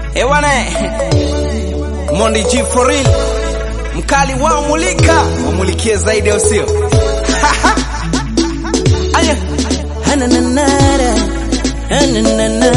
Ewane Mondi G for real, mkali wao mulika, wamulikie zaidi au sio? Aya, Hanananara, hananana.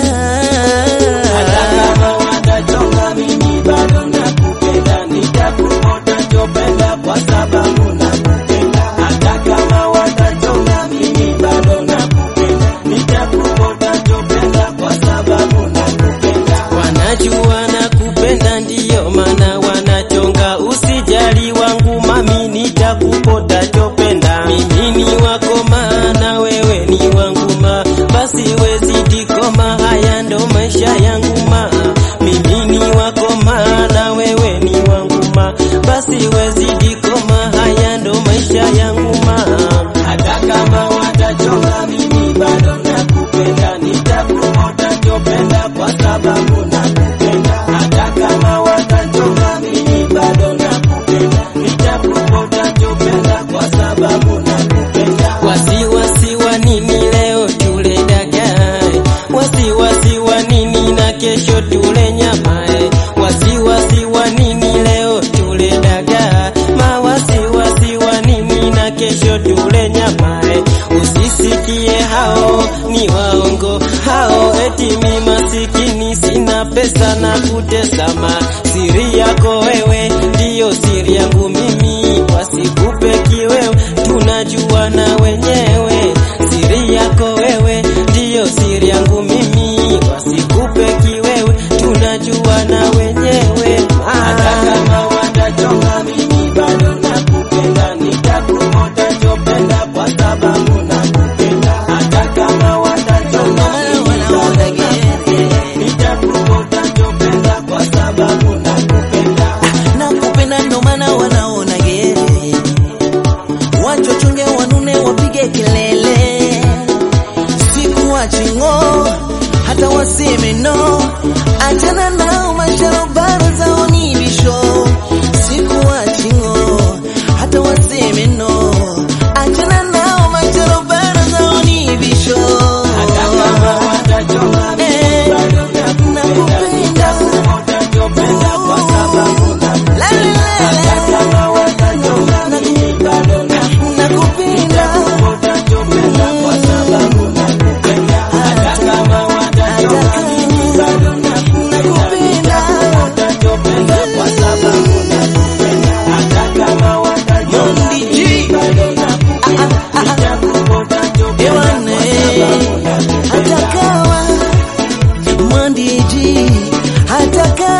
kama watachonga mimi bado nakupenda, nitakuota chopenda kwa sababu nakupenda. Hata kama watachonga mimi bado nakupenda, nitakuota chopenda kwa sababu nakupenda. Wanajua nakupenda ndiyo maana wanachonga, usijali wangu mami, nitakupota chopenda. Mimi ni wako maana wewe ni wangu ma, basi wezidi koma, haya ndo maisha yangu ma. Mimi ni wako maana wewe ni wangu ma, basi wezidi koma, haya ndo maisha yangu ma. Hata kama watachonga mimi bado nakupenda, nitakuota chopenda kwa sababu nakupenda. Hata kama watachonga mimi bado nakupenda, nitakuota chopenda kwa sababu nakupenda. Wasiwasi wa nini leo tule dagaa? Wasiwasi wa nini na kesho tule nyama? eh? Wasiwasi wa nini leo tule dagaa? Mawasiwasi wa nini na kesho tule nyama? eh? Usisikie hao ni waongo hao, eti mi masikini sina pesa na kutesama. Siri yako wewe ndiyo siri yangu mimi, wasikupe kiwewe, tunajua na wenyewe. Siri yako wewe ndiyo siri yangu mimi, wasikupe kiwewe, tunajua na wenyewe. Hata Ah. kama watachonga mimi bado nakupenda, nitakuota chopenda kwa sababu nakupenda. Hata kama watachonga mimi bado nakupenda, nitakuota chopenda kwa sababu nakupenda. nakupenda ndo maana wanaona gere, wachochonge wanune wapige kelele, siku wachingo hata waseme no, achana nao masharobaro zao ni bisho, siku wachingo hata waseme no, achana nao masharobaro zao ni bisho. Hata kama watachonga mimi bado nakupenda, nitakuota chopenda kwa sababu nakupenda. Hata kama watachonga mimi bado nakupenda, nitakuota chopenda kwa sababu nakupenda. Hata kama watachonga mimi bado nakupenda, nitakuota chopenda kwa sababu nakupenda. Hata kama watachonga mimi bado nakupenda, nitakuota chopenda kwa sababu nakupenda. Hata kawa mwandiji hata kawa